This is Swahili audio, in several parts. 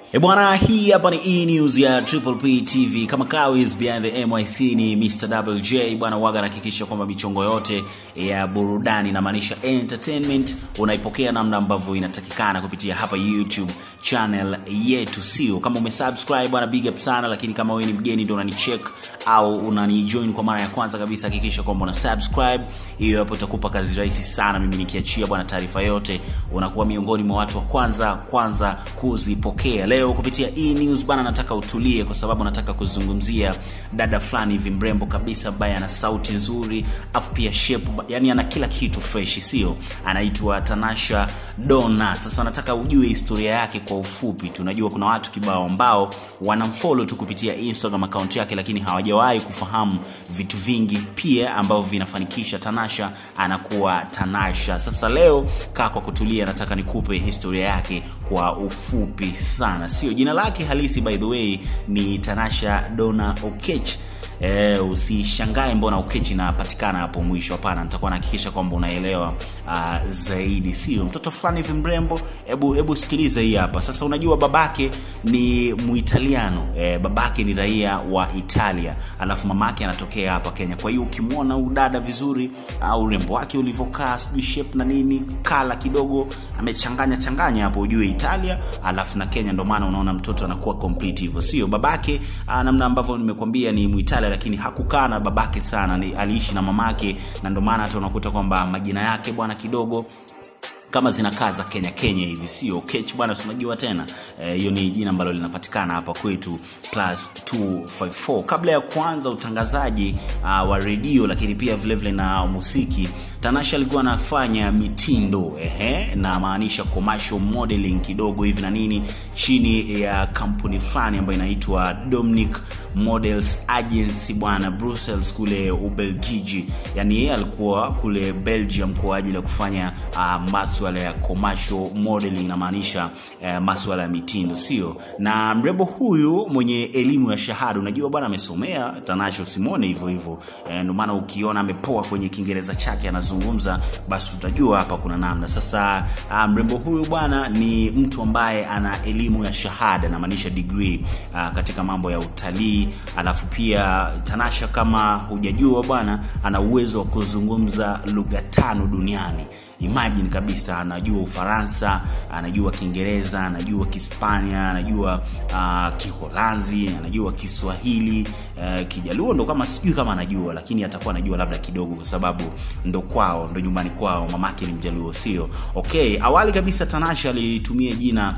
E bwana, hii hapa ni E News ya Triple P TV. Kama kawis behind the MIC ni Mr. WJ bwana, waga anahakikisha kwamba michongo yote ya burudani inamaanisha entertainment unaipokea namna ambavyo inatakikana kupitia hapa YouTube channel yetu, sio kama umesubscribe bwana, big up sana. Lakini kama wewe ni mgeni ndio unanicheck au unanijoin kwa mara ya kwanza kabisa, hakikisha kwamba una subscribe. Hiyo hapo itakupa kazi rahisi sana. Mimi nikiachia bwana taarifa yote, unakuwa miongoni mwa watu wa kwanza kwanza kuzipokea. Leo kupitia E News bana, nataka utulie, kwa sababu nataka kuzungumzia dada fulani hivi mrembo kabisa, ambaye ana sauti nzuri, afu pia shape, yani ana kila kitu fresh, sio? Anaitwa Tanasha Donna. Sasa nataka ujue historia yake kwa ufupi. Tunajua kuna watu kibao ambao wanamfollow tu kupitia Instagram account yake, lakini hawajawahi kufahamu vitu vingi pia ambavyo vinafanikisha Tanasha anakuwa Tanasha. Sasa leo kaa kwa kutulia, nataka nikupe historia yake kwa ufupi sana, sio jina lake halisi by the way ni Tanasha Donna Okech. E, usishangae mbona Okech inapatikana hapo mwisho. Hapana, nitakuwa nahakikisha kwamba unaelewa uh, zaidi, sio mtoto fulani hivi mrembo. Hebu hebu sikiliza hii hapa sasa. Unajua babake ni Muitaliano e, babake ni raia wa Italia, alafu mamake anatokea hapa Kenya. Kwa hiyo ukimwona udada vizuri au uh, urembo wake ulivyokaa, sijui shape na nini, kala kidogo amechanganya changanya hapo, ujue Italia alafu na Kenya, ndio maana unaona mtoto anakuwa complete hivyo, sio babake uh, namna ambavyo nimekwambia ni Muitalia lakini hakukaa na babake sana, ni aliishi na mamake, na ndio maana hata unakuta kwamba majina yake bwana kidogo kama zinakaa za Kenya Kenya hivi, sio Kech bwana, unajua tena hiyo. E, ni jina ambalo linapatikana hapa kwetu plus 254. Kabla ya kuanza utangazaji uh, wa redio lakini pia vile vile na muziki, Tanasha alikuwa anafanya mitindo ehe, na maanisha commercial modeling kidogo hivi na nini, chini ya kampuni fulani ambayo inaitwa Dominic Models Agency bwana, Brussels kule Ubelgiji. Yani yeye alikuwa kule Belgium kwa ajili ya kufanya uh, masuala ya commercial modeling, inamaanisha uh, masuala ya mitindo, sio na mrembo huyu mwenye elimu ya shahada. Unajua bwana, amesomea Tanasha, usimwone hivyo hivyo, ndio maana ukiona amepoa kwenye Kiingereza chake anazungumza, basi utajua hapa kuna namna. Sasa uh, mrembo huyu bwana ni mtu ambaye ana elimu ya shahada, namaanisha degree uh, katika mambo ya utalii alafu pia Tanasha kama hujajua bwana, ana uwezo wa kuzungumza lugha tano duniani. Imagine kabisa, anajua Ufaransa, anajua Kiingereza, anajua Kihispania, anajua uh, Kiholanzi, anajua Kiswahili, uh, Kijaluo ndo kama sijui kama anajua, lakini atakuwa anajua labda kidogo, kwa sababu ndo kwao, ndo nyumbani kwao, mamake ni Mjaluo, sio? Okay, awali kabisa Tanasha alitumia jina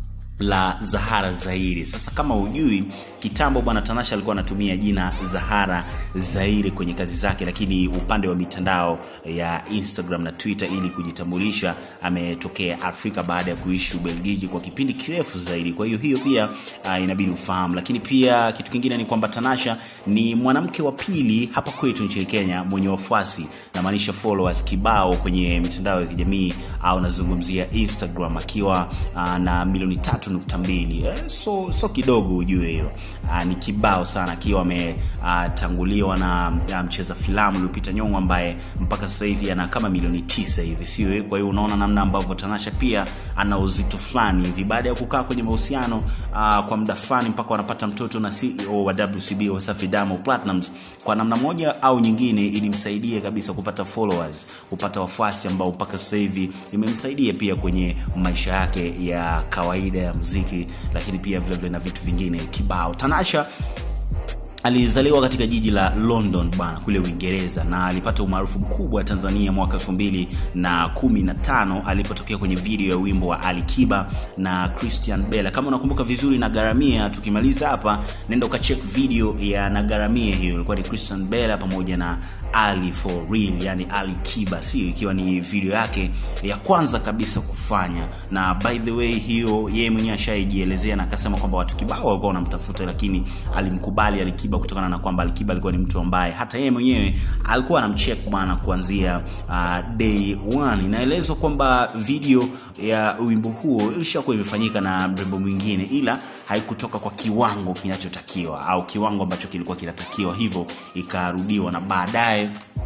la Zahara Zaire. Sasa kama hujui, kitambo bwana Tanasha alikuwa anatumia jina Zahara Zaire kwenye kazi zake, lakini upande wa mitandao ya Instagram na Twitter ili kujitambulisha, ametokea Afrika baada ya kuishi Ubelgiji kwa kipindi kirefu zaidi. Kwa hiyo hiyo pia uh, inabidi ufahamu, lakini pia kitu kingine ni kwamba Tanasha ni mwanamke wa pili hapa kwetu nchini Kenya mwenye wafuasi na maanisha followers kibao kwenye mitandao ya kijamii au nazungumzia Instagram akiwa uh, na milioni tatu nukta mbili eh, so so kidogo ujue hiyo uh, ni kibao sana, akiwa ametanguliwa uh, na uh, mcheza filamu Lupita Nyong'o ambaye mpaka sasa hivi ana kama milioni tisa hivi, sio? Kwa hiyo unaona namna ambavyo Tanasha pia ana uzito fulani hivi, baada ya kukaa kwenye mahusiano uh, kwa muda fulani mpaka wanapata mtoto na CEO wa WCB Wasafi Diamond Platnumz, kwa namna moja au nyingine ilimsaidia kabisa kupata followers, kupata wafuasi ambao mpaka sasa hivi imemsaidia pia kwenye maisha yake ya kawaida ya muziki lakini pia vile vile na vitu vingine kibao. Tanasha alizaliwa katika jiji la London bana kule Uingereza na alipata umaarufu mkubwa Tanzania mwaka elfu mbili na kumi na tano alipotokea kwenye video ya wimbo wa Ali Kiba na Christian Bella. Kama unakumbuka vizuri, Nagaramia, tukimaliza hapa nenda ukacheck video ya Nagaramia, hiyo ilikuwa ni Christian Bella pamoja na Ali for real, yani Ali Kiba, sio ikiwa ni video yake ya kwanza kabisa kufanya, na by the way hiyo yeye mwenyewe ashaijielezea na akasema kwamba watu kibao walikuwa wanamtafuta, lakini alimkubali Ali Kiba kutokana na kwamba Alikiba alikuwa ni mtu ambaye hata yeye mwenyewe alikuwa anamcheck bwana kuanzia uh, day one. Inaelezwa kwamba video ya wimbo huo ilishakuwa imefanyika na mrembo mwingine, ila haikutoka kwa kiwango kinachotakiwa au kiwango ambacho kilikuwa kinatakiwa, hivyo ikarudiwa na baadaye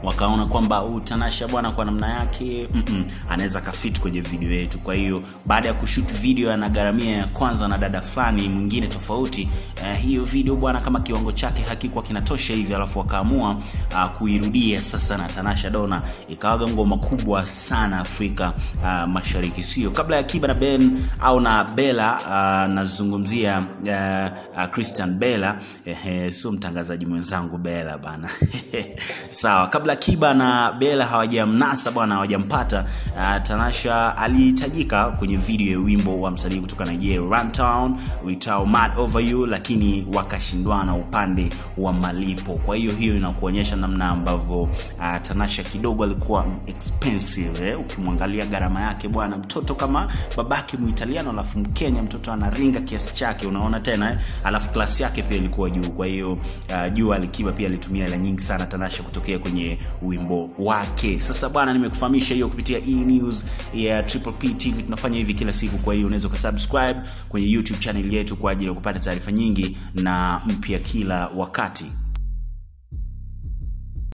wakaona kwamba huyu Tanasha bwana kwa namna yake mm-mm, anaweza kafit kwenye video yetu. Kwa hiyo baada ya kushoot video ya nagaramia ya kwanza na dada fulani mwingine tofauti, uh, hiyo video bwana kama kiwango chake hakikuwa kinatosha hivi, alafu wakaamua uh, kuirudia sasa na Tanasha Dona, ikawaga ngoma kubwa sana Afrika uh, Mashariki, sio kabla ya Kiba na Ben au na Bella uh, nazungumzia uh, uh, Christian Bella eh, sio mtangazaji mwenzangu Bella bana sawa kabla Kiba na Bella hawajamnasa bwana, hawajampata uh, Tanasha alihitajika kwenye video ya wimbo wa msanii kutoka Nigeria Runtown uitao Mad Over You, lakini wakashindwana upande wa malipo. Kwa hiyo hiyo inakuonyesha namna ambavyo uh, Tanasha kidogo alikuwa expensive eh? Ukimwangalia gharama yake bwana, mtoto kama babake Muitaliano alafu Mkenya, mtoto anaringa kiasi chake, unaona tena eh? Alafu klasi yake pia ilikuwa juu. Kwa hiyo uh, juu Alikiba pia alitumia hela nyingi sana Tanasha kutokea kwenye wimbo wake. Sasa bwana, nimekufahamisha hiyo kupitia E News ya Triple P TV. Tunafanya hivi kila siku, kwa hiyo unaweza ukasubscribe kwenye YouTube channel yetu kwa ajili ya kupata taarifa nyingi na mpya kila wakati.